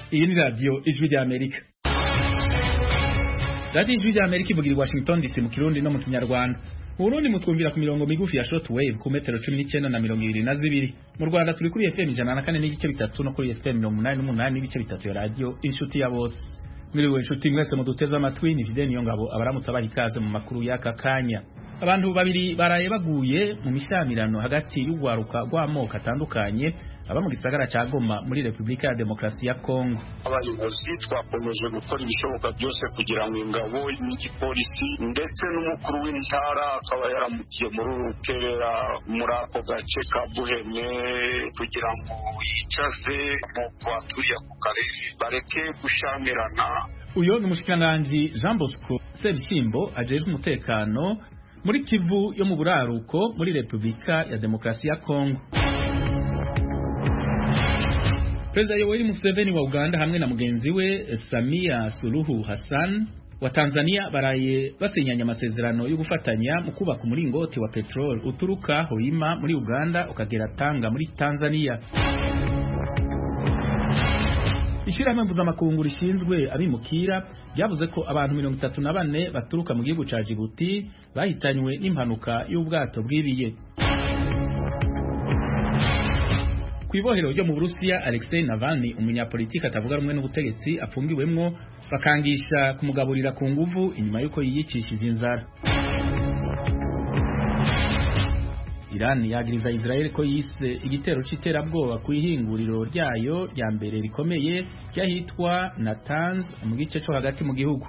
iyi ni radiyo ijwi rya amerika radiyo ijwi rya amerika ivugira i washington dc mu kirundi no mu kinyarwanda mu burundi mutwumvira ku mirongo migufi ya short wave ku metero cumi n'icyenda na mirongo ibiri na zibiri mu rwanda turi kuri fm ijana na kane n'igice bitatu no kuri fm mirongo umunani n'umunani n'ibice bitatu ya radiyo inshuti ya bose mwiriwe inshuti mwese muduteze amatwi ni fide niyo ngabo abaramutse abaha ikaze mu makuru y'aka kanya abantu babiri baraye baguye mu mishyamirano hagati y'urwaruka rw'amoko atandukanye aba mu gisagara cya Goma muri Repubulika ya Demokarasi ya Kongo abayobozi twakomeje gukora ibishoboka byose kugira ngo ingabo n'igipolisi ndetse n'umukuru w'intara akaba yaramukiye muri urukerera muri ako gace ka Buhene kugira ngo yicaze amoko aturiye ako karere bareke gushyamirana uyo ni umushikiranganji Jean Bosco Sebishyimbo ajejwe umutekano muri Kivu yo mu buraruko muri Repubulika ya Demokarasi ya Kongo Perezida Yoweri Museveni wa Uganda hamwe na mugenzi we Samia Suluhu Hassan wa Tanzania baraye basinyanye amasezerano yo gufatanya mu kubaka umuringoti wa petrol uturuka Hoima muri Uganda ukagera Tanga muri Tanzania. Ishirahamwe mpuzamakungu rishinzwe abimukira ryavuze ko abantu mirongo itatu na bane baturuka mu gihugu ca Djibouti bahitanywe n'impanuka y'ubwato bwibiye. Kwibohero ryo mu Burusiya Alexei Navalny umunyapolitiki atavuga rumwe n'ubutegetsi apfungiwemwo bakangisha kumugaburira ku nguvu inyuma yuko yiyicishije inzara. Iran yagiriza Israel ko yise igitero c'iterabwoba ku ihinguriro ryayo rya mbere rikomeye ryahitwa Natanz mu gice co hagati mu gihugu.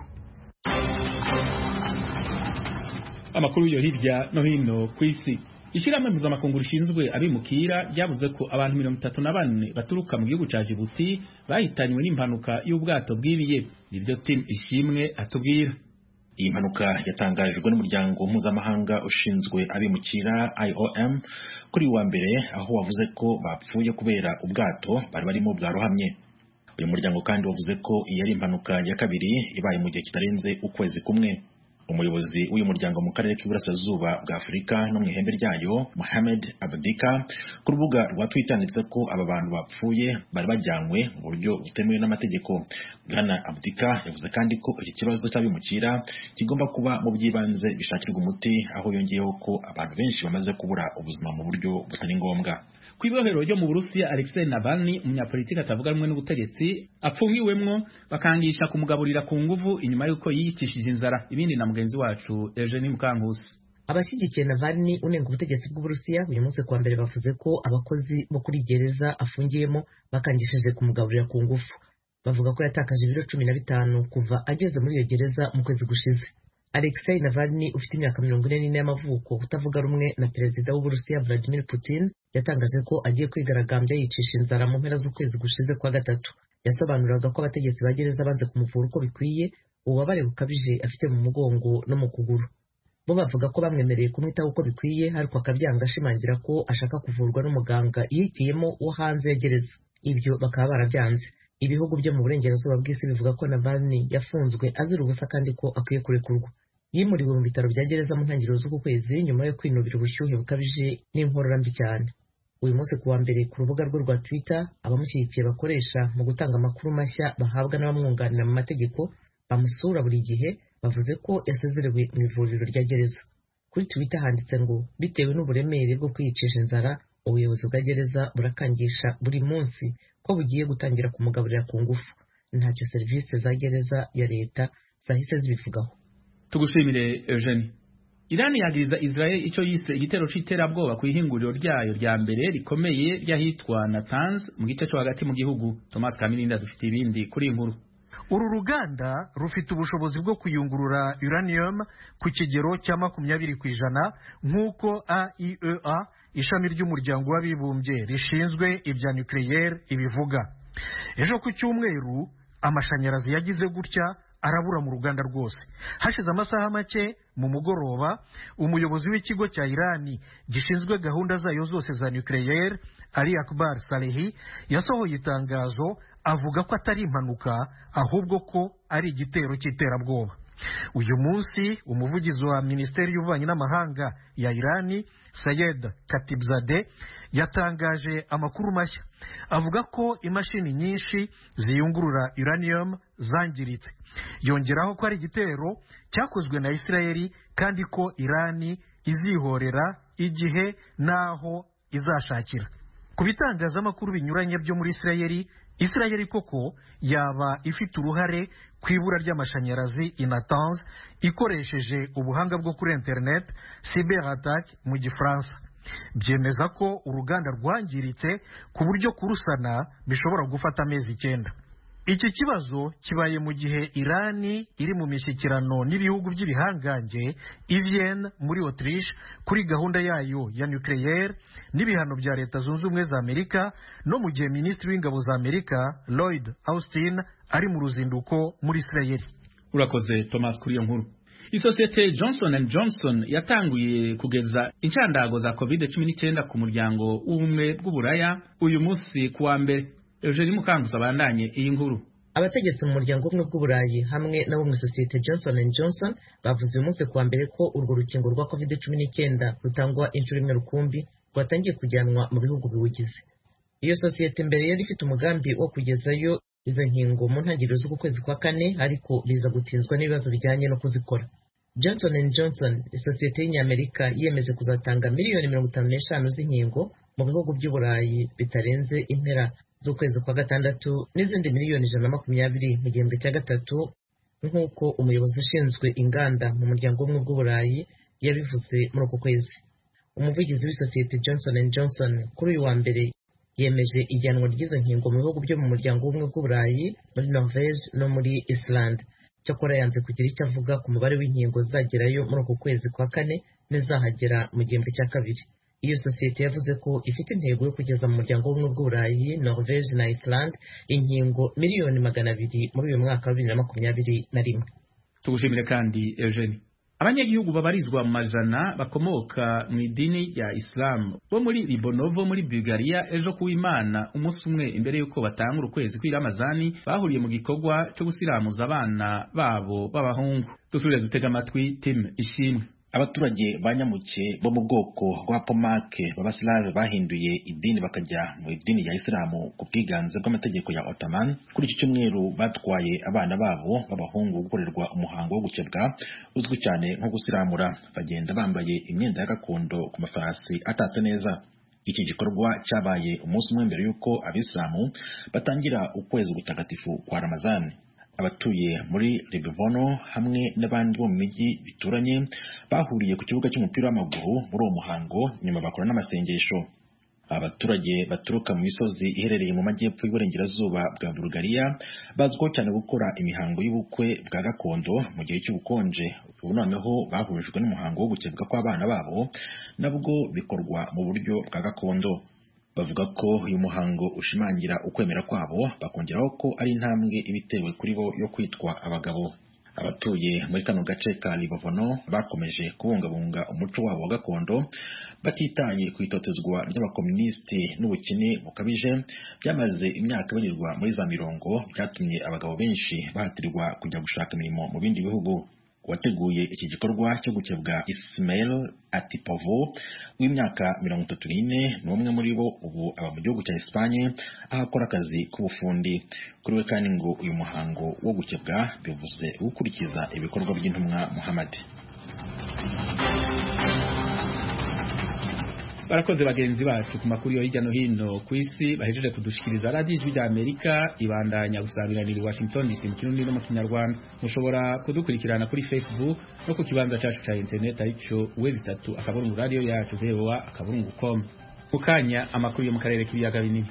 Amakuru yo hirya no hino kw'isi Ishirahamwe mpuzamakungu rishinzwe abimukira ryavuze ko abantu mirongo itatu na bane baturuka mu gihugu ca Djibouti bahitanywe n'impanuka y'ubwato bwibiye nivyo Tim Ishimwe atubwira iyi mpanuka yatangarijwe n'umuryango mpuzamahanga ushinzwe abimukira IOM kuri wa mbere aho wavuze ko bapfuye kubera ubwato bari barimo bwarohamye uyu muryango kandi wavuze ko iyi ari impanuka ya kabiri ibaye mu gihe kitarenze ukwezi kumwe umuyobozi w'uyu muryango mu karere k'iburasirazuba bwa Afurika no mu ihembe ryayo Mohamed Abdika ku rubuga rwa Twitter yanditse ko aba bantu bapfuye bari bajyanywe mu buryo butemewe n'amategeko Bwana Abdika yavuze kandi ko iki kibazo cy'abimukira kigomba kuba mu by'ibanze bishakirwa umuti aho yongeyeho ko abantu benshi bamaze kubura ubuzima mu buryo butari ngombwa Kwibohero ryo mu Burusiya Alexei Navalny umunyapolitiki atavuga rumwe n'ubutegetsi apfungiwemwo bakangisha kumugaburira ku nguvu inyuma yuko yiyicishije inzara ibindi na mugenzi wacu Eugenie Mukankusi abashyigikiye Navalny unenga ubutegetsi bw'Uburusiya uyu munsi kuwa mbere bavuze ko abakozi bo kuri gereza afungiyemo bakangishije kumugaburira ku ngufu bavuga ko yatakaje ibiro cumi na bitanu kuva ageze muri iyo gereza mu kwezi gushize Alexei Navalny ufite imyaka mirongo ine n'ine y'amavuko utavuga rumwe na perezida w'Uburusiya Vladimir Putin yatangaje ko agiye kwigaragambya yicisha inzara mu mpera z'ukwezi gushize kwa gatatu yasobanuraga ko abategetsi ba gereza banze kumuvura uko bikwiye ububabare bukabije afite mu mugongo no mu kuguru bo bavuga ko bamwemereye kumwitaho uko bikwiye ariko akabyanga ashimangira ko ashaka kuvurwa n'umuganga yihitiyemo wo hanze ya gereza ibyo bakaba barabyanze ibihugu byo mu burengerazuba bw'isi bivuga ko Navalny yafunzwe azira ubusa kandi ko akwiye kurekurwa yimuriwe mu bitaro bya gereza mu ntangiriro z'uku kwezi nyuma yo kwinubira ubushyuhe bukabije n'inkorora mbi cyane uyu munsi kuwa mbere ku rubuga rwe rwa Twitter abamushyigikiye bakoresha mu gutanga amakuru mashya bahabwa n'abamwunganira mu mategeko bamusura buri gihe bavuze ko yasezerewe mu ivuriro rya gereza kuri Twitter handitse ngo bitewe n'uburemere bwo kwiyicisha inzara ubuyobozi bwa gereza burakangisha buri munsi ko bugiye gutangira kumugaburira ku ngufu ntacyo serivisi za gereza ya leta zahise zibivugaho tugushimire Eugenie Iran yagiriza Israel ico yise igitero c'iterabwoba ku ihinguriro ryayo rya mbere rikomeye ryahitwa Natanz mu gice cyo hagati mu gihugu Thomas Kamininda dufite ibindi kuri inkuru uru ruganda rufite ubushobozi bwo kuyungurura uranium ku kigero cya makumyabiri ku ijana nk'uko AIEA ishami ry'umuryango w'abibumbye rishinzwe ibya nucleaire ibivuga ejo ku cyumweru amashanyarazi yagize gutya arabura mu ruganda rwose hashize amasaha make mu mugoroba umuyobozi w'ikigo cya irani gishinzwe gahunda zayo zose za nucleaire ali akbar salehi yasohoye itangazo avuga ko atari impanuka ahubwo ko ari igitero cy'iterabwoba uyu munsi umuvugizi wa minisiteri y'ububanyi n'amahanga ya irani sayed katibzade yatangaje amakuru mashya avuga ko imashini nyinshi ziyungurura uranium zangiritse yongeraho ko ari igitero cyakozwe na isirayeli kandi ko irani izihorera igihe n'aho izashakira ku bitangazamakuru binyuranye byo muri isirayeli isirayeli koko yaba ifite uruhare ku ibura ry'amashanyarazi inatanze ikoresheje ubuhanga bwo kuri interineti cyber attack mu gifaransa byemeza ko uruganda rwangiritse ku buryo kurusana bishobora gufata amezi icyenda iki kibazo kibaye mu gihe irani iri mu mishyikirano n'ibihugu by'ibihangange ivyene muri autriche kuri gahunda yayo ya nucleaire n'ibihano bya leta zunze ubumwe za amerika no mu gihe minisitiri w'ingabo za amerika lloyd austin ari mu ruzinduko muri isirayeli urakoze thomas kuri iyo nkuru isosiyete johnson and johnson yatanguye kugeza inshandago za covid cumi n'icyenda ku muryango w'ubumwe bw'uburaya uyu munsi ku wa mbere eugenie mukanguzi abandanye iyi nkuru abategetsi mu muryango umwe bw'uburayi hamwe n'abo mu isosiyete johnson and johnson bavuze uyu munsi kuwa mbere ko urwo rukingo rwa covid cumi n'icyenda rutangwa inshuro imwe rukumbi rwatangiye kujyanwa mu bihugu biwugize iyo sosiyete mbere yari ifite umugambi wo kugezayo izo nkingo mu ntangiriro z'uku kwezi kwa kane ariko biza gutinzwa n'ibibazo bijyanye no kuzikora johnson and johnson isosiyete y'inyamerika yiyemeje kuzatanga miliyoni mirongo itanu n'eshanu z'inkingo mu bihugu by'uburayi bitarenze impera z'ukwezi kwa gatandatu n'izindi miliyoni ijana na makumyabiri mu gihembwe cya gatatu nk'uko umuyobozi ushinzwe inganda mu muryango w'ubumwe bw'uburayi yabivuze muri uku kwezi umuvugizi w'isosiyete johnson and johnson kuri uyu wa mbere yemeje ijyanwa ry'izo nkingo mu bihugu byo mu muryango w'ubumwe bw'uburayi muri norvege no muri iceland cyakora yanze kugira icyo avuga ku mubare w'inkingo zizagerayo muri uku kwezi kwa kane n'izahagera mu gihembwe cya kabiri iyo sosiyete yavuze ko ifite intego yo kugeza mu muryango w'ubumwe bw'uburayi norvege na iceland inkingo miliyoni magana abiri muri uyu mwaka wa bibiri na makumyabiri na rimwe tugushimire kandi eugenie abanyagihugu babarizwa mu majana bakomoka mu idini rya isilamu bo muri ribonovo muri bulgaria ejo kuw'imana umunsi umwe imbere y'uko batangura ukwezi kw'iramazani bahuriye mu gikorwa cyo gusiramuza abana babo b'abahungu dusubire dutega amatwi tim ishimwe abaturage ba nyamuke bo mu bwoko bwa pomake b'abasilamu bahinduye idini bakajya mu idini ya isilamu ku bwiganze bw'amategeko ya otaman kuri iki cyumweru batwaye abana babo b'abahungu gukorerwa umuhango wo gukebwa uzwi cyane nko gusiramura bagenda bambaye imyenda ya gakondo ku mafarasi atatse neza iki gikorwa cyabaye umunsi umwe mbere y'uko abisilamu batangira ukwezi gutagatifu kwa ramazani abatuye muri Libivono hamwe n'abandi bo mu mijyi bituranye bahuriye ku kibuga cy'umupira w'amaguru muri uwo muhango nyuma bakora n'amasengesho abaturage baturuka mu misozi iherereye mu majyepfo y'uburengerazuba bwa Bulgaria bazwiho cyane gukora imihango y'ubukwe bwa gakondo mu gihe cy'ubukonje ubu noneho bahurijwe n'umuhango wo gukebwa kw'abana babo nabwo bikorwa mu buryo bwa gakondo bavuga ko uyu muhango ushimangira ukwemera kwabo bakongeraho ko ari intambwe ibitewe kuri bo yo kwitwa abagabo abatuye muri kano gace ka Libovono bakomeje kubungabunga umuco wabo wa gakondo batitaye ku itotezwa ry'abakomunisiti n'ubukene bukabije byamaze imyaka barirwa muri za mirongo byatumye abagabo benshi bahatirwa kujya gushaka imirimo mu bindi bihugu wateguye iki gikorwa cyo gukebwa Ismail Atipovo w'imyaka mirongo itatu n'ine ni umwe muri bo ubu aba mu gihugu cya Espanye aho akora akazi k'ubufundi kuri we kandi ngo uyu muhango wo gukebwa bivuze gukurikiza ibikorwa by'intumwa Muhammad barakoze bagenzi bacu ku makuru yo hirya no hino ku isi bahejeje kudushikiriza radiyo ijwi rya amerika ibandanya gusangiranira i washington dc mu kirundi no mu kinyarwanda mushobora kudukurikirana kuri facebook no ku kibanza cyacu cya internet aricyo wezi itatu akaburungu radiyo yacu voa akaburungu com mu kanya amakuru yo mu karere k'ibiyaga binini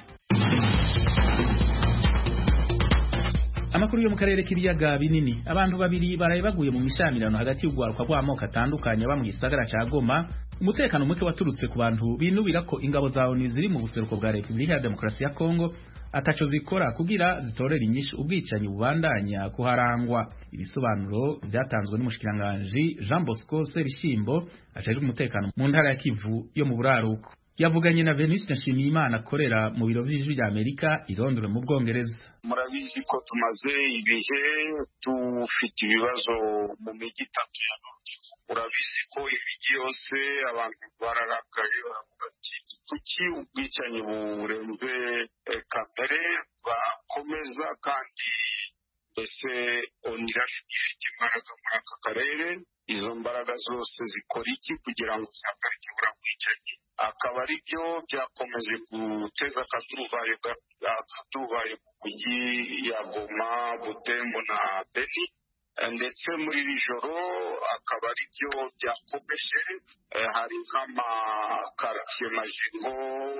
amakuru yo mu karere k'ibiyaga binini abantu babiri baraye baguye mu mishamirano hagati y'urwaruka rw'amoko atandukanye aba mu gisagara cya goma umutekano muke waturutse ku bantu binubira ko ingabo za ONU ziri mu buseruko bwa Repubulika ya Demokarasi ya Kongo ataco zikora kugira zitorera inyishu ubwicanyi bubandanya kuharangwa ibisobanuro byatanzwe n'umushikiranganji Jean Bosco Serishimbo ajejwe umutekano mu ntara ya Kivu yo mu buraruko yavuganye na Venuste Nshimiyimana akorera mu biro vy'ijwi rya Amerika i Londres mu Bwongereza murabizi ko tumaze ibihe dufite ibibazo mu mijyi itatu ya urabizi ko imijyi yose abantu bararakaye baravuga ati kuki ubwicanyi burenze kamere bakomeza kandi mbese onira ifite imbaraga muri aka karere izo mbaraga zose zikora iki kugira ngo zihagarike buriya bwicanyi akaba ari byo byakomeje guteza akaduruvayo akaduruvayo mu mujyi ya goma butembo na beni ndetse muri iri joro akaba ari byo byakomeje hari nk'amakaritsiye majigo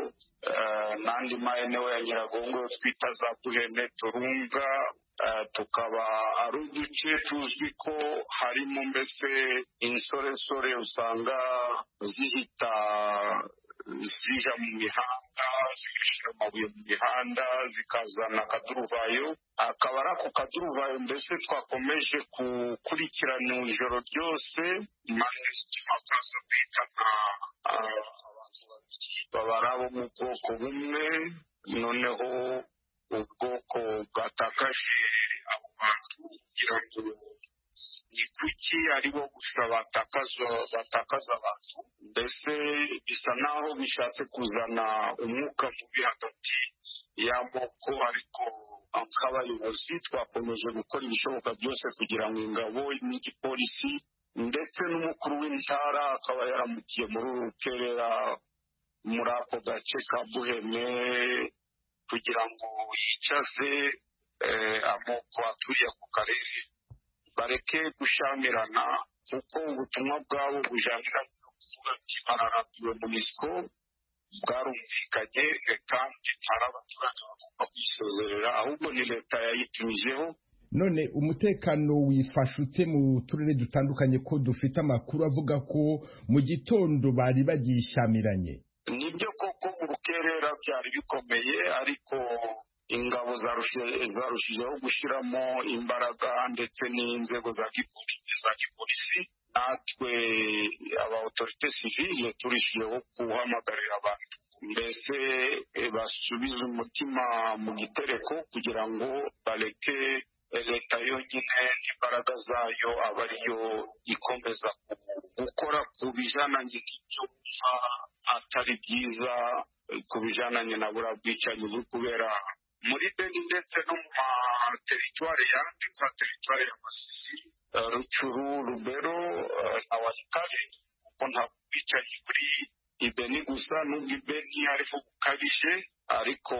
n'andi maeneo ya nyiragongo twita za buhene turunga tukaba ari uduce tuzwi ko harimo mbese insoresore usanga zihita zija mu mihanda zigashyira amabuye mu mihanda zikazana akaduruvayo akaba ari ako kaduruvayo mbese twakomeje gukurikirana ijoro ryose maze tukaza kwitana abantu babiri baba ari abo mu bwoko bumwe noneho ubwoko bwatakaje abo bantu kugira ngo ni kuki aribo gusa batakaza abantu mbese bisa naho bishatse kuzana umwuka mubi hagati y'amoko ariko nk'abayobozi twakomeje gukora ibishoboka byose kugira ngo ingabo n'igipolisi ndetse n'umukuru w'intara akaba yaramukiye muri uru rukerera muri ako gace ka buhene kugira ngo yicaze amoko aturiye ako karere bareke gushamirana kuko ubutumwa bwabo bujaniranye no kuvuga ati bararambiwe mu misiko bwarumvikanye kandi ntari abaturage bagomba kwisezerera ahubwo ni leta yayitumijeho none umutekano wifashe ute mu turere dutandukanye ko dufite amakuru avuga ko mu gitondo bari bagishamiranye nibyo koko mu rukerera byari bikomeye ariko ingabo zarushijeho gushyiramo imbaraga ndetse n'inzego za gipolisi natwe aba otorite sivile turishijeho guhamagarira abantu mbese basubize umutima mu gitereko kugira ngo bareke leta yonyine n'imbaraga zayo aba ariyo ikomeza gukora ku bijananye n'ibyo atari byiza ku bijananye na buriya bwicanyi buri kubera muri beni ndetse no mu materitwari yandi nka teritwari ya masisi rucuru rubero na warikare kuko nta bwicanyi buri ibeni gusa n'ubwo ibeni ariho bukabije ariko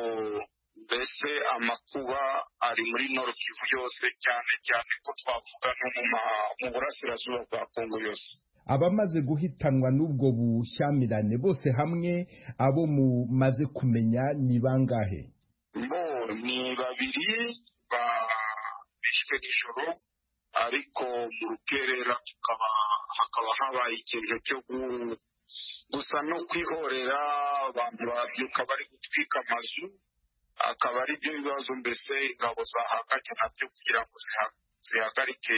mbese amakuba ari muri noro kivu yose cyane cyane ko twavuga no mu burasirazuba bwa kongo yose abamaze guhitanwa n'ubwo bushyamirane bose hamwe abo mumaze kumenya ni bangahe bo ni babiri bishwe nijoro ariko mu rukerera tukaba hakaba habaye ikintu cyo gusa no kwihorera abantu babyuka bari gutwika amazu akaba ari byo bibazo mbese ingabo zahanganye nabyo kugira ngo zihagarike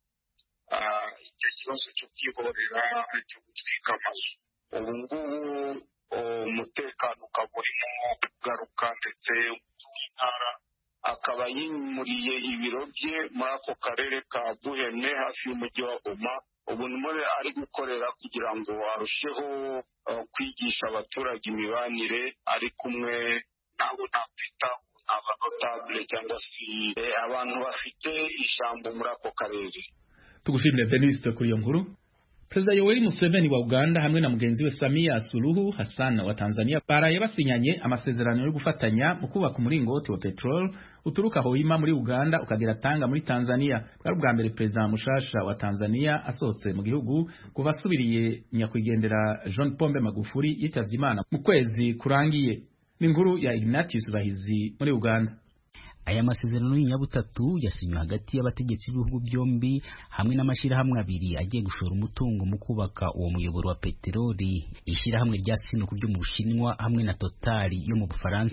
icyo kibazo cyo kwihorera cyo gutwika amazu ubu ngubu umutekano ukaba urimo kugaruka ndetse intara akaba yimuriye ibiro bye muri ako karere ka buhene hafi y'umujyi wa goma ubu nimore ari gukorera kugira ngo arusheho kwigisha abaturage imibanire ari kumwe nabo nakwita abanotabule cyangwa se abantu bafite ijambo muri ako karere tugushimire Venuste kuri iyo nkuru Perezida Yoweri Museveni wa Uganda hamwe na mugenzi we Samia Suluhu Hassan wa Tanzania baraye basinyanye amasezerano yo gufatanya mu kubaka umuringoti wa petrol uturuka Hoima muri Uganda ukagera Tanga muri Tanzania bwari ubwa mbere Perezida mushasha wa Tanzania asohotse mu gihugu kuva asubiriye nyakwigendera John Pombe Magufuli yitavye Imana mu kwezi kurangiye ni inkuru ya Ignatius Bahizi muri Uganda aya masezerano y'inyabutatu yasinywe hagati y'abategetsi b'ibihugu byombi hamwe n'amashyirahamwe abiri agiye gushora umutungo mu kubaka uwo muyoboro wa peteroli ishyirahamwe rya sinuku ryo mu bushinwa hamwe na totali yo mu bufaransa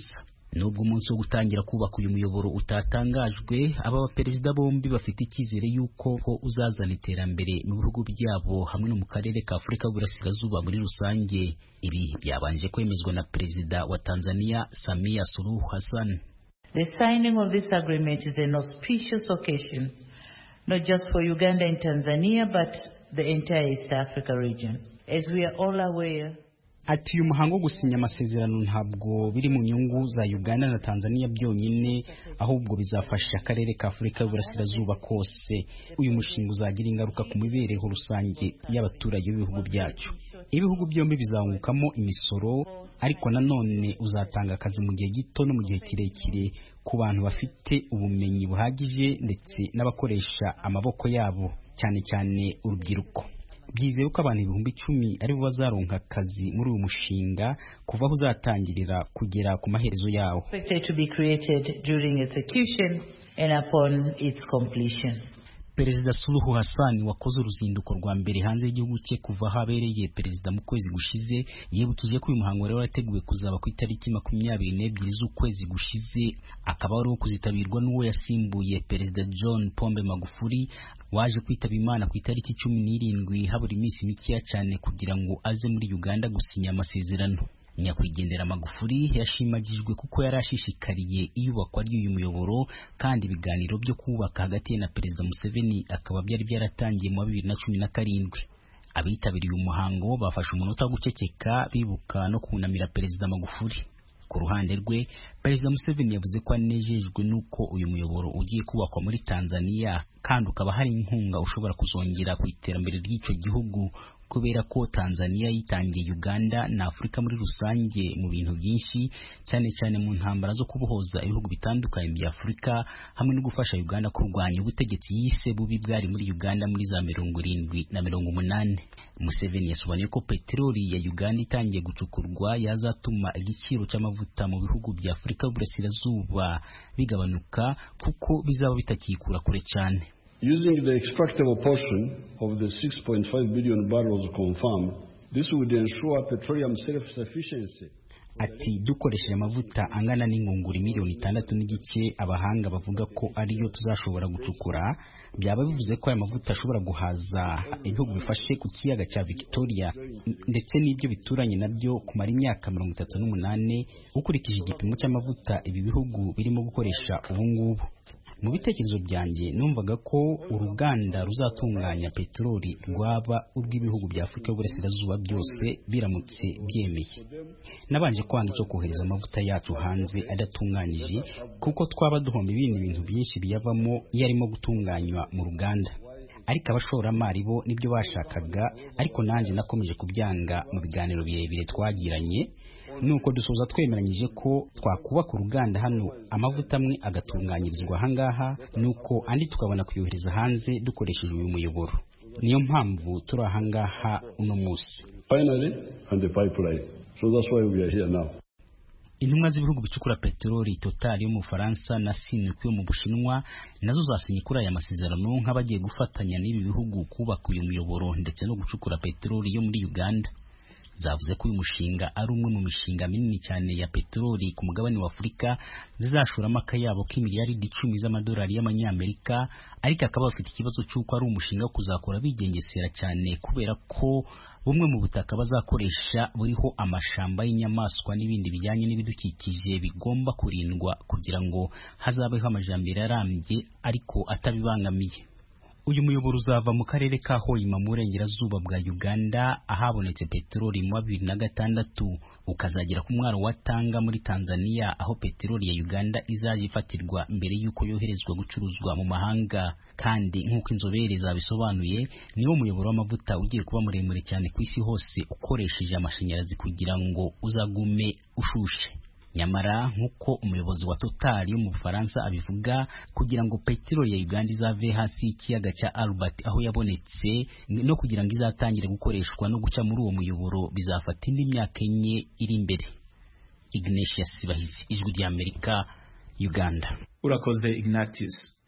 nubwo umunsi wo gutangira kubaka uyu muyoboro utatangajwe aba baperezida bombi bafite icyizere y'uko ko uzazana iterambere mu bihugu byabo hamwe no mu karere ka afurika y'uburasirazuba muri rusange ibi byabanje kwemezwa na perezida wa tanzania samia suluhu hassan The signing of this agreement is an auspicious occasion, not just for Uganda and Tanzania, but the entire East Africa region. As we are all aware, ati uyu muhango wo gusinya amasezerano ntabwo biri mu nyungu za uganda na tanzania byonyine ahubwo bizafasha akarere ka afurika y'uburasirazuba kose uyu mushinga uzagira ingaruka ku mibereho rusange y'abaturage b'ibihugu byacu ibihugu byombi bizungukamo imisoro ariko nanone uzatanga akazi mu gihe gito no mu gihe kirekire ku bantu bafite ubumenyi buhagije ndetse n'abakoresha amaboko yabo cyane cyane urubyiruko byizewe ko abantu ibihumbi icumi aribo bazaronka akazi muri uyu mushinga kuva aho uzatangirira kugera ku maherezo yawo expected to be created during execution and upon its completion. perezida suluhu hassan wakoze uruzinduko rwa mbere hanze y'igihugu cye kuva aho abereye perezida mu kwezi gushize yibukije ko uyu muhango rero wateguwe kuzaba ku itariki makumyabiri n'ebyiri z'ukwezi gushize akaba ari uwo kuzitabirwa n'uwo yasimbuye perezida john pombe magufuli waje kwitaba imana ku itariki cumi n'irindwi habura iminsi mikeya cyane kugira ngo aze muri uganda gusinya amasezerano nyakwigendera magufuri yashimagijwe kuko yari ashishikariye iyubakwa ry'uyu muyoboro kandi ibiganiro byo kubaka hagati ye na perezida museveni akaba byari byaratangiye mu wa bibiri na cumi na karindwi abitabiriye uyu muhango bafashe umunota wo guceceka bibuka no kunamira perezida magufuri ku ruhande rwe perezida museveni yavuze ko anejejwe n'uko uyu muyoboro ugiye kubakwa muri tanzania kandi ukaba hari inkunga ushobora kuzongera ku iterambere ry'icyo gihugu kubera ko Tanzania yitangiye Uganda na Afurika muri rusange mu bintu byinshi cyane cyane mu ntambara zo kubohoza ibihugu bitandukanye bya Afurika hamwe no gufasha Uganda kurwanya ubutegetsi yise bubi bwari muri Uganda muri za mirongo irindwi na mirongo umunani Museveni yasobanuye ko peteroli ya Uganda itangiye gucukurwa yazatuma igiciro cy'amavuta mu bihugu bya Afurika y'uburasirazuba bigabanuka kuko bizaba bitakikura kure cyane Using the extractable portion of the 6.5 billion barrels confirmed, this would ensure petroleum self-sufficiency. ati dukoresheje amavuta angana n'ingunguru miliyoni itandatu n'igice abahanga bavuga ko ariyo tuzashobora gucukura byaba bivuze ko aya mavuta ashobora guhaza ibihugu bifashe ku kiyaga cya victoria ndetse n'ibyo bituranye nabyo kumara imyaka mirongo itatu n'umunani ukurikije igipimo cy'amavuta ibi bihugu birimo gukoresha ubu ngubu mu bitekerezo byanjye numvaga ko uruganda ruzatunganya peteroli rwaba urw'ibihugu bya afurika y'uburasirazuba byose biramutse byemeye nabanje kwanga cyo kohereza amavuta yacu hanze adatunganyije kuko twaba duhomba ibindi bintu byinshi biyavamo iyo arimo gutunganywa mu ruganda ariko abashoramari bo nibyo bashakaga ariko nanjye nakomeje kubyanga mu biganiro birebire twagiranye nuko dusoza twemeranyije ko twakubaka uruganda hano amavuta amwe agatunganyirizwa ahangaha nuko andi tukabona kuyohereza hanze dukoresheje uyu muyoboro niyo mpamvu turi ahangaha uno munsi Finally, and the pipeline. So that's why we are here now. intumwa z'ibihugu bicukura peteroli total yo mu Bufaransa na Sinopec yo mu Bushinwa nazo zasinye kuri aya masezerano nk'abagiye gufatanya n'ibi bihugu kubaka uyu muyoboro ndetse no gucukura peteroli yo muri Uganda zavuze ko uyu mushinga ari umwe mu mishinga minini cyane ya peteroli ku mugabane wa Afurika zizashoramo akayabo k'imiliyaridi icumi z'amadolari y'amanyamerika ariko akaba bafite ikibazo cy'uko ari umushinga wo kuzakora bigengesera cyane kubera ko bumwe mu butaka bazakoresha buriho amashamba y'inyamaswa n'ibindi bijyanye n'ibidukikije bigomba kurindwa kugira ngo hazabeho amajambere arambye ariko atabibangamiye uyu muyoboro uzava mu karere ka Hoima mu burengerazuba bwa Uganda ahabonetse peteroli mu wa bibiri na gatandatu ukazagera ku mwaro wa Tanga muri Tanzania aho peteroli ya Uganda izaje ifatirwa mbere y'uko yoherezwa gucuruzwa mu mahanga kandi nk'uko inzobere zabisobanuye niwo muyoboro w'amavuta ugiye kuba muremure cyane ku isi hose ukoresheje amashanyarazi kugira ngo uzagume ushushe nyamara nk'uko umuyobozi wa Total yo mu Bufaransa abivuga kugira ngo peteroli ya Uganda izave hasi y'ikiyaga cya Albert aho yabonetse no kugira ngo izatangire gukoreshwa no guca muri uwo muyoboro bizafata indi myaka enye iri imbere Ignatius Sibahizi ijwi ry'Amerika Uganda urakoze Ignatius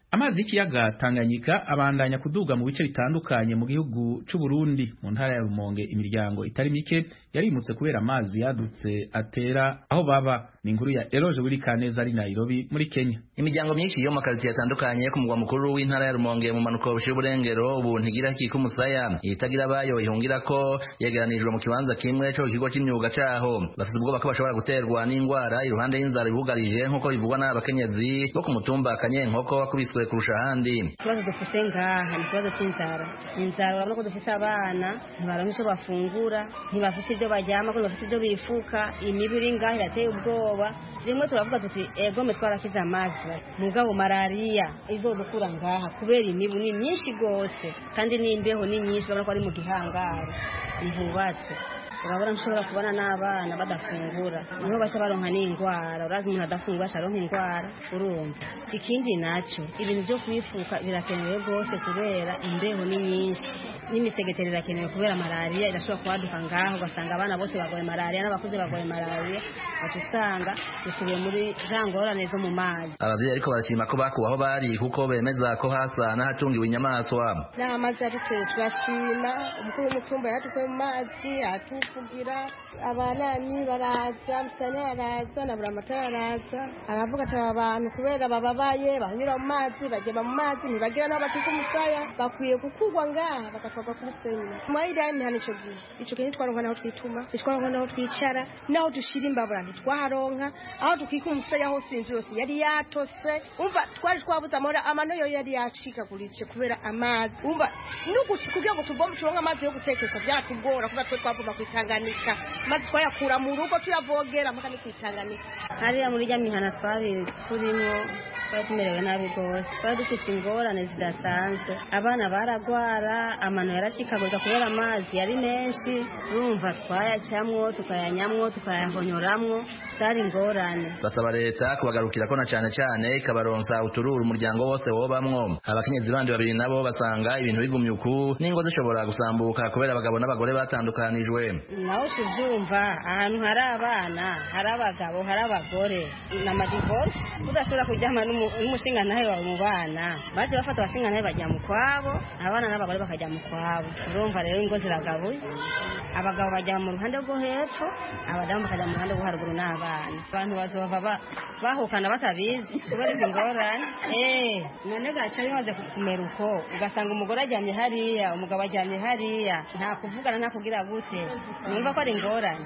amazi y'ikiyaga Tanganyika abandanya kuduga mu bice bitandukanye mu gihugu c'u Burundi mu ntara ya Rumonge imiryango itari mike yarimutse kubera amazi yadutse atera aho baba ni inkuru ya Eroje Willy Kaneza ari Nairobi muri Kenya imiryango myinshi yo mu makaritsiye atandukanye ku mugwa mukuru w'intara ya Rumonge mu manuko bushira uburengero ubu ntigira kiko umusaya itagira bayo ihungira ko yegeranijwe mu kibanza kimwe cyo kigo cy'imyuga caho bafite ubwoba ko bashobora guterwa n'indwara iruhande y'inzara ibugarije nk'uko bivugwa n'abakenyezi bo ku mutumba Kanyenkoko wakubiswe kurusha ahandi ikibazo dufite ngaha ni ikibazo cy'inzara inzara urabona ko dufite abana ntibaronka icyo bafungura ntibafite ibyo baryama ko ntibafite ibyo bifuka imibu iri ngaha irateye ubwoba rimwe turavuga tuti egome twarakize amazi mugabo malariya izodukura ngaha kubera imibu ni myinshi rwose kandi n'imbeho ni nyinshi urabona ko ari mu gihangaro ntihubatse urabona nshobora kubona n'abana badafungura niho bashya baronka n'indwara urazi umuntu adafungura asharonka indwara urumva ikindi nacyo ibintu byo kwifuka birakenewe rwose kubera imbeho ni nyinshi n'imisegeteri irakenewe kubera malariya irashobora kubaduka ngaho ugasanga abana bose bagoye malariya n'abakuze bagoye malariya baca usanga dusubiye muri za ngorane zo mu mazi abavyeyi ariko barashima ko bakuwe aho bari kuko bemeza ko hasa n'ahatungiwe inyamaswa n'amazi yaduteye turashima umukuru w'umutumba yatukuye mu mazi atuvugira abanani baraza musane araza na buramatara araza aravuga ati aba bantu kubera bababaye banyura mu mazi bagenda mu mazi ntibagira n'aho batuka umusaya bakwiye gukurwa ngaha bagatwarwa kuri semina mwayiriya imihana ico gihe ico gihe ntitwaronka naho twituma ntitwaronka naho twicara naho dushira imbabura ntitwaharonka aho dukika umusaya hose inzu yose yari yatose umva twari twabuze amahoro amano yo yari yacikaguritse kubera amazi umva kugira ngo tuvome turonke amazi yo gutekesha byatugora kubera twe twavoma kwitanganika maze twayakura mu rugo tuyavogera mpaka ni kwitanganika hariya muri rya mihana twari turimo twari tumerewe nabi rwose twari dufite ingorane zidasanzwe abana baragwara amano yaracikagurika kubera amazi yari menshi urumva twayacamwo tukayanyamwo tukayahonyoramwo zari ingorane basaba leta kubagarukira ko na cane cane ikabaronsa utururu umuryango wose wobamwo abakenyezi bandi babiri nabo basanga ibintu bigumye uku n'ingo zishobora gusambuka kubera abagabo n'abagore batandukanijwe nawe tuvyumva ahantu hari abana hari abagabo hari abagore n'amadivorce udashobora kuryama n'umushingantahe wawe mu bana baje bafata abashingantahe bajya mu kwabo abana n'abagore bakajya mu kwabo urumva rero ingo ziragabuye abagabo bajya mu ruhande rwo hepfo abadamu bakajya mu ruhande rwo haruguru n'abana abantu bazova bahukana batabizi kubera izi ngorane eh none gaca bimaze kumera uko ugasanga umugore aryamye hariya umugabo aryamye hariya nta kuvugana nta kugira gute numva ko ari ingorane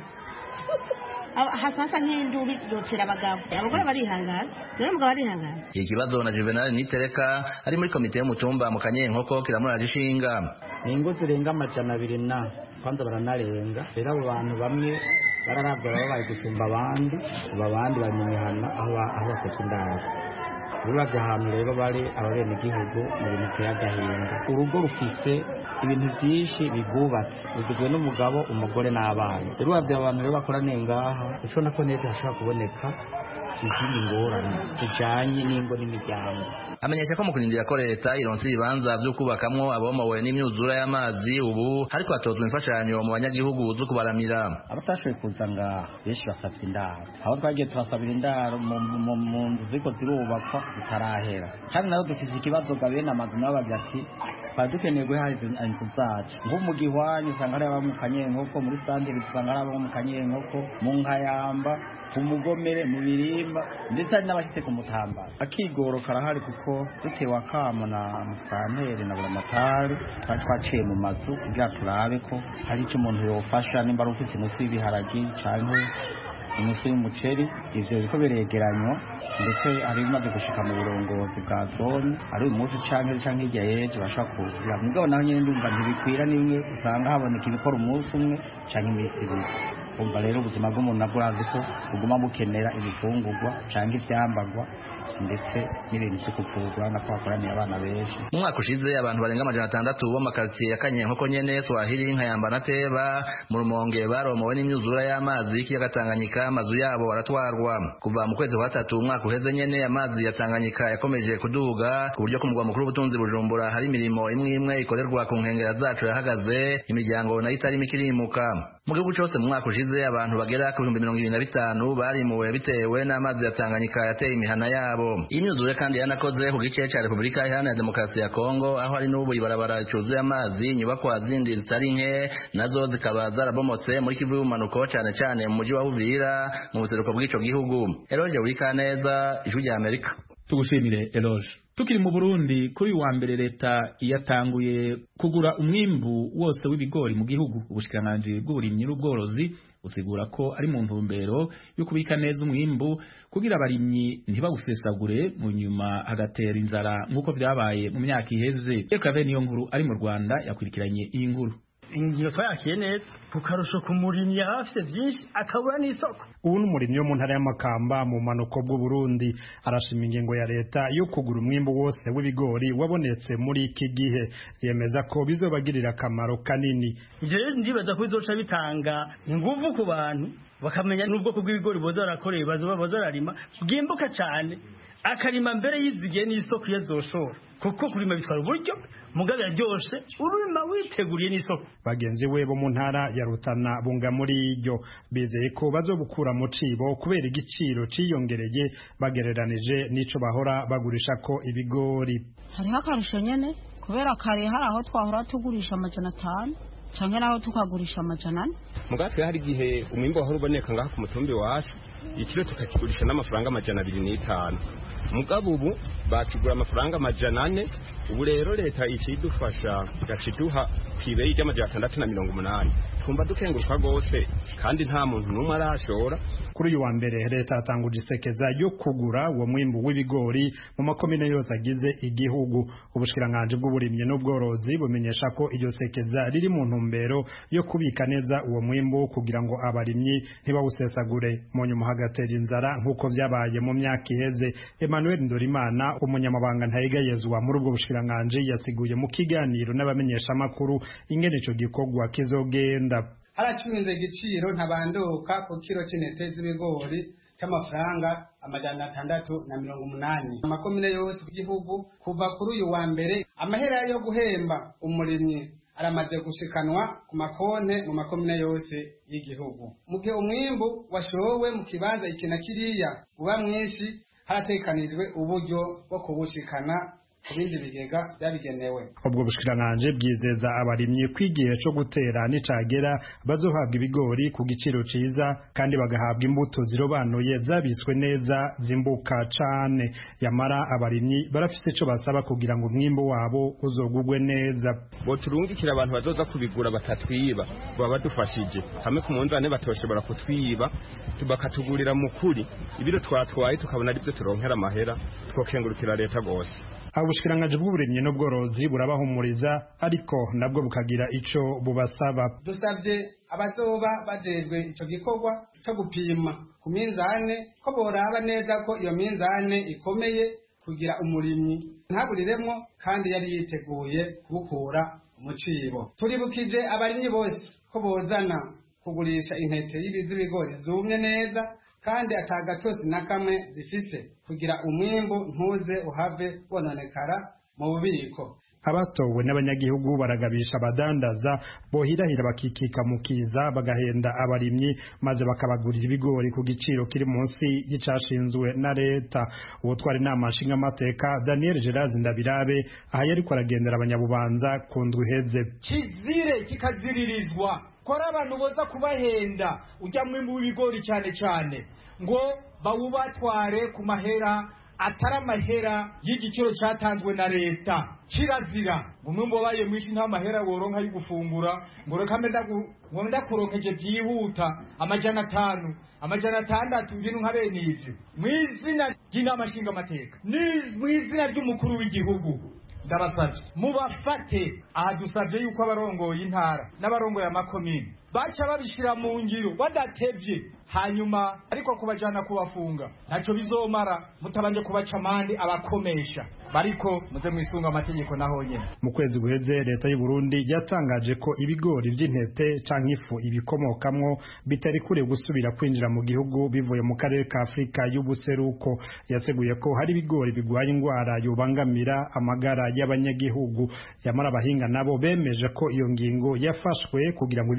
hasasa nk'induru yotera abagabo abagore barihangana rero umugabo arihangana iki kibazo na Juvenal Nitereka ari muri komite y'umutumba mu Kanyenkoko kiramuraje ishinga ni ingo zirenga amajana abiri na kwanza baranarenga rero abo bantu bamwe bararabwa baba bari gusumba abandi aba abandi bari mu mihana aho bafata indaro uravye ahantu rero bari ababenegihugu mu bintu biteye agahinda urugo rufise ibintu vyinshi bigubatse rugizwe n'umugabo umugore n'abana rero uravye abantu rero bakoraniye ngaha ucibona ko neza hashobora kuboneka izindi ngorane zijanye n'ingo n'imiryango amenyesha ko mu kurindira ko leta ironsa ibibanza vyo kubakamwo abomowe n'imyuzura y'amazi ubu hariko hatozwa imfashanyo mu banyagihugu zo kubaramira abatashoboye kuza ngaha benshi basavye indaro aho twagiye turasabira indaro mu nzu ziriko zirubakwa zitarahera kandi nayo dufise ikibazo ga bene amazu nabo bagira ati twari dukeneye guha inzu zacu nko mu gihwanyi usanga hari aba mu kanyenkoko muri sandire usanga hari aba mu kanyenkoko mu nkayamba ku mugomere mu birimba ndetse hari n'abashyize ku mutambara akigoro karahari kuko dutewe akamo na musitanteri na buramatari twari twaciye mu mazu kugira turabe ko hari icyo umuntu yofasha nimba ari ufite inusu y'ibiharagi cyangwa inusu y'umuceri ivyo biriko biregeranywa ndetse hari bimaze gushika mu burongozi bwa zone ari uyu munsi canke canke hirya yeje bashobora kugura mugabo naho nyene ndumva ntibikwira nimwe usanga haboneka ibikora umunsi umwe canke iminsi ibiri umva rero ubuzima bw'umuntu nabwo urazi ko buguma bukenera ibifungurwa canke ivyambagwa ndetse n'ibintu vyo kuvurwa nako hakoraniye abana benshi mu mwaka ushize abantu barenga amajana atandatu b'amakaritsiye ya kanyenkoko nyene swahili nkayamba na teba mu rumonge baromowe n'imyuzura y'amazi y'ikiyaga tanganyika amazu yabo baratwarwa kuva mu kwezi kwa gatatu umwaka uheze nyene amazi ya tanganyika yakomeje kuduga ku buryo ku mugwa mukuru w'ubutunzi bujumbura hari imirimo imwe imwe ikorerwa ku nkengera zacu yahagaze imiryango nayo itarimo ikirimuka mu gihugu cose mu mwaka ushize abantu bagera ku bihumbi mirongo ibiri na bitanu barimuwe bitewe n'amazi ya Tanganyika yateye imihana yabo imyuzure kandi yanakoze ku gice ca Repubulika Iharanira Demokarasi ya Kongo aho hari n'ubu ibarabara ricuzuye amazi inyubakwa zindi zitari nke nazo zikaba zarabomotse muri Kivu y'ubumanuko cane cane mu muji wa Uvira mu buseruko bw'ico gihugu Eloge Wikaneza ijwi rya Amerika tugushimire Eloge tukiri mu Burundi kuri wa mbere leta yatanguye kugura umwimbu wose w'ibigori mu gihugu ubushikiranganji bw'uburimyi n'ubworozi usigura ko ari mu ntumbero yo kubika neza umwimbu kugira abarimyi ntibawusesagure mu nyuma hagatera inzara nk'uko vyabaye mu myaka iheze Ekave niyo nkuru ari mu Rwanda yakurikiranye iyi nkuru ingingo twayakiye neza ku karusho ku murimyi yaba afite byinshi akabura n'isoko ubu ni umurimyi wo mu ntara y'amakamba mu manuko bw'uburundi arashima ingingo ya leta yo kugura umwimbu wose w'ibigori wabonetse muri iki gihe yemeza ko bizobagirira akamaro kanini ivyo rero ndibaza ko bizoca bitanga inguvu ku bantu bakamenya n'ubwoko bw'ibigori boza barakoreye bazoba boza bararima bwimbuka cane akarima mbere yizigiye n'isoko iyo azoshora kuko kurima bitwara uburyo mugabe yaryoshe urima witeguriye n'isoko bagenzi we bo mu ntara ya Rutana bunga muri iryo bizeye ko bazobukura mu cibo kubera igiciro ciyongereye bagereranije n'ico bahora bagurisha ko ibigori hariho akarusho nyene kubera kare hari aho twahora tugurisha amajana atanu canke naho tukagurisha amajana ane mugatwe hari igihe umwimbo wahora uboneka ngaha ku mutumbi wacu ikiro tukakigurisha n'amafaranga amajana abiri n'itanu mugabo ubu bakigura amafaranga amajana ane ubu rero leta ikidufasha igaca iduha ku ibeyi ry'amajana atandatu na mirongo umunani twumva dukenguruka rwose kandi nta muntu n'umwe arashora kuri uyu wa mbere leta yatanguje isekeza yo kugura uwo mwimbu w'ibigori mu makomine yose agize igihugu ubushikiranganji bw'uburimyi n'ubworozi bumenyesha ko iryo sekeza riri mu ntumbero yo kubika neza uwo mwimbu kugira ngo abarimyi ntibawusesagure mu nyuma hagatera inzara nk'uko vyabaye mu myaka iheze Emmanuel Ndorimana umunyamabanga ntayegayezwa muri ubwo bushikiranganji yasiguye mu kiganiro n'abamenyeshamakuru ingene ico gikorwa kizogenda haracuruze igiciro ntabanduka ku kiro c'intete z'ibigori c'amafaranga amajana atandatu na mirongo umunani amakomine yose y'igihugu kuva kuri uyu wa mbere amahera yo guhemba umurimyi aramaze gushikanwa ku makonte mu makomine yose y'igihugu mu gihe umwimbu washowe mu kibanza iki na kiriya uba mwinshi haratekanijwe uburyo bwo kubushikana ku bindi bigega byabigenewe ubwo bushikiranganji bwizeza abarimyi ko igihe co gutera nicagera bazohabwa ibigori ku giciro ciza kandi bagahabwa imbuto zirobanuye zabitswe neza zimbuka cane yamara abarimyi barafise ico basaba kugira ngo umwimbu wabo uzogugwe neza boturungikira abantu bazoza kubigura batatwiba baba badufashije hamwe ku munzane batoshobora kutwiba bakatugurira mu kuri ibiro twatwaye tukabona aribyo turonkera amahera twokengurukira leta gose ubushikiranganji bw'uburimyi n'ubworozi burabahumuriza ariko nabwo bukagira ico bubasaba dusabye abazoba bajejwe ico gikorwa co gupima ku minzane ko boraba neza ko iyo minzane ikomeye kugira umurimyi ntaburiremwo kandi yari yiteguye kubukura mu cibo turibukije abarimyi bose ko bozana kugurisha intete y'ibigori zumye neza kandi atagatosi na kamwe zifise kugira umwimbu ntuze uhave wononekara mu bubiko abatowe n'abanyagihugu baragabisha abadandaza bohirahira bakikika mu kiza bagahenda abarimyi maze bakabagurira ibigori ku giciro kiri munsi y'icashinzwe na leta ubutwara inama nshingamateka daniel gerard ndabirabe aha yariko aragendera abanyabubanza ku ndwi iheze kizire kikaziririzwa kora abantu boza kubahenda ujya mwimbu w'ibigori cyane cyane ngo bawubatware ku mahera atari amahera y'igiciro cyatanzwe na leta kirazira ngo umwimbu wabaye mwinshi nta mahera woronka yo gufungura ngo reka ngo ndakuronkeje byihuta amajana atanu amajana atandatu ibintu nka bene ivyo mu izina ry'inama nshingamateka mu izina ry'umukuru w'igihugu ndabasabye mubafate aha dusabye yuko abarongoye intara n'abarongoye amakomine baca babishira mu ngiro badatevye hanyuma ariko kubajana kubafunga ntaco bizomara mutabanje kubaca amande abakomesha bariko muze mwisunga amategeko naho nyene mu kwezi guheze leta y'u Burundi yatangaje ko ibigori vy'intete canke ifu ibikomokamwo bitari kure gusubira kwinjira mu gihugu bivuye mu karere ka Afrika y'ubuseruko yaseguye ko hari ibigori bigwaye ingwara yobangamira amagara y'abanyagihugu yamara abahinga nabo bemeje ko iyo ngingo yafashwe kugira ngo ibigori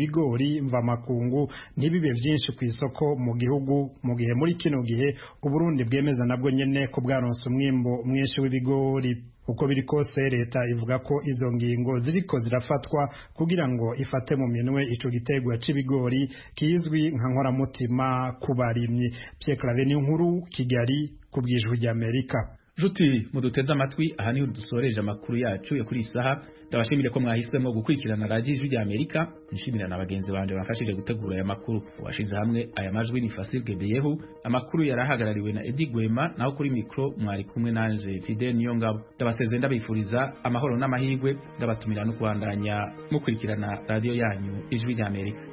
ibigori mvamakungu ntibibe vyinshi ku isoko mu gihugu mu gihe muri kino gihe uburundi bwemeza nabwo nyene ko bwaronse umwimbo mwinshi w'ibigori uko biri kose leta ivuga ko izo ngingo ziriko zirafatwa kugira ngo ifate mu minwe ico gitegwa c'ibigori kizwi nka nkoramutima ku barimyi Pierre Claver nkuru Kigali ku bwijwi ry'Amerika Juti muduteze amatwi aha niho dusoreje amakuru yacu yo kuri isaha ndabashimire ko mwahisemo gukurikirana radiyo ijwi rya Amerika nshimira na bagenzi banje bafashije gutegura aya makuru washize hamwe aya majwi ni Fasil Gebeyehu amakuru yarahagarariwe na Eddie Gwema naho kuri mikro mwari kumwe nanje Fidel Niyongabo ndabasezeye ndabifuriza amahoro n'amahirwe ndabatumira no kubandanya mukurikirana radiyo yanyu ijwi rya Amerika